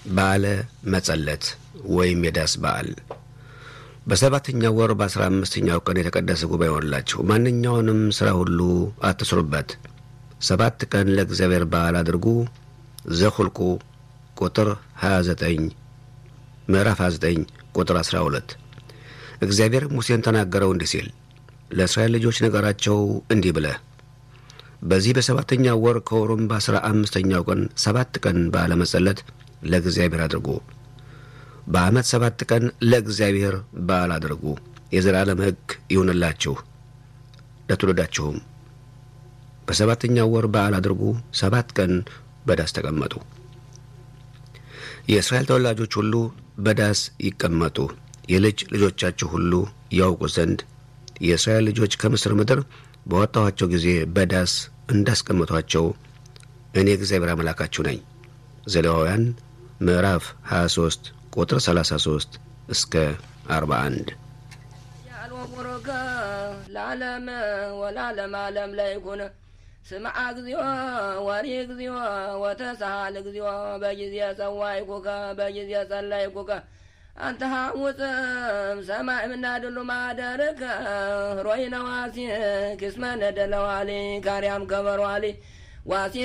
በዓለ መጸለት ወይም የዳስ በዓል በሰባተኛው ወር በአስራ አምስተኛው ቀን የተቀደሰ ጉባኤ ሆንላችሁ። ማንኛውንም ሥራ ሁሉ አትስሩበት። ሰባት ቀን ለእግዚአብሔር በዓል አድርጉ። ዘሁልቁ ቁጥር 29 ምዕራፍ 29 ቁጥር 12 እግዚአብሔር ሙሴን ተናገረው እንዲህ ሲል ለእስራኤል ልጆች ነገራቸው እንዲህ ብለህ በዚህ በሰባተኛው ወር ከወሩም በአስራ አምስተኛው ቀን ሰባት ቀን በዓለ መጸለት ለእግዚአብሔር አድርጉ። በዓመት ሰባት ቀን ለእግዚአብሔር በዓል አድርጉ። የዘላለም ሕግ ይሁንላችሁ ለትውልዳችሁም። በሰባተኛው ወር በዓል አድርጉ። ሰባት ቀን በዳስ ተቀመጡ። የእስራኤል ተወላጆች ሁሉ በዳስ ይቀመጡ። የልጅ ልጆቻችሁ ሁሉ ያውቁ ዘንድ የእስራኤል ልጆች ከምስር ምድር በወጣኋቸው ጊዜ በዳስ እንዳስቀመጧቸው እኔ እግዚአብሔር አምላካችሁ ነኝ። ዘሌዋውያን ምዕራፍ 23 ቁጥር 33 እስከ 41 ያልወቁርከ ለዓለም ወላለም ዓለም ለይኩን ስምዓ እግዚኦ ወሪ እግዚኦ ወተሳሃል እግዚኦ በጊዜ ጸዋይኩከ በጊዜ ጸለይኩከ አንተ ሐውፅም ሰማይ ምናድሉ ማደርከ ሮይነ ዋሲ ክስመ ነደለዋሊ ካርያም ከበሯሊ ዋሲ